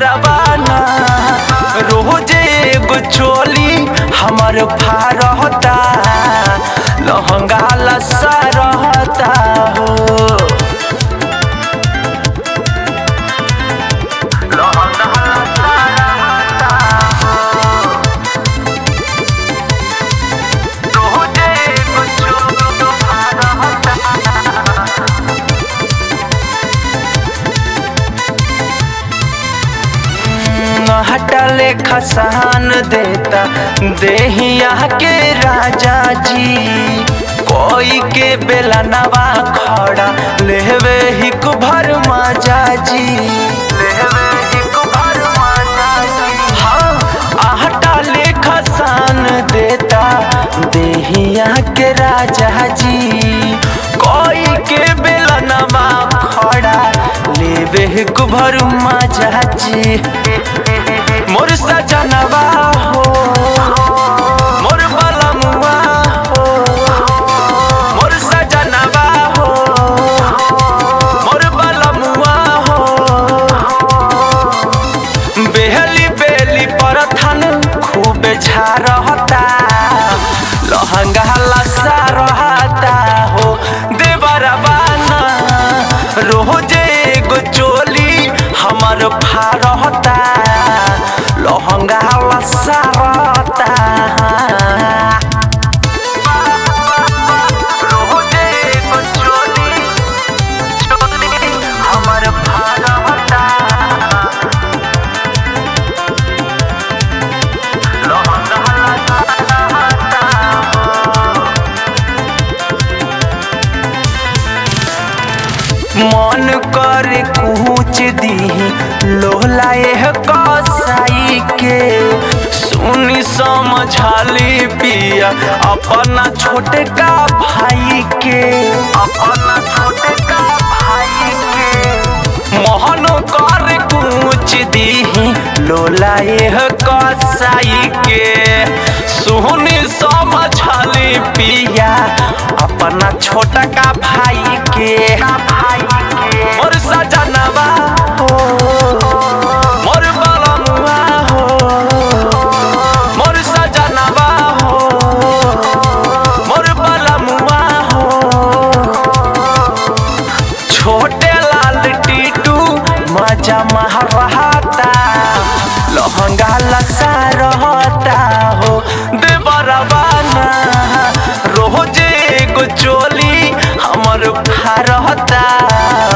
देवरबाना रोजे एगो चोली हमर फारहता लहंगा लसा रहता हो लहंगा लसा रहता हो रोजे एगो चोली फारहता हटले खसान देता देहिया के राजा जी कोई के बेला नवा खड़ा लेवे हिक भर माजा जी लेवे हिक भर माजा जी हाँ आहटा ले खसान देता देहिया के राजा जी कोई के बेला नवा खड़ा लेवे हिक भर माजा जी मोर सजनवा हो मोर बलमुआ हो मोर सजनवा हो मोर बलमुआ हो बेहली बेली परथन खूब झारहता लहंगा लसा रहता हो देवरबाना रोजे एगो चोली हमर फारहता लहंगा लसा रहता रोजे एगो चोली चोली हमर फारहता मन कर कुछ दी लोला एह कसाई के सुनी समझाली पिया अपना छोटे का भाई के अपना छोटे का भाई के मोहन कर कुछ दी लोला एह कसाई के सुनी समझाली पिया अपना छोटा का भाई के मोर सजनवा हो मोर बलमुआ हो मोर सजनवा हो मोर बलमुआ हो छोटे लाल टीटू मजा मह रहता लहंगा लसा रहता हो देवरबाना रोजे एगो चोली हमर फारहता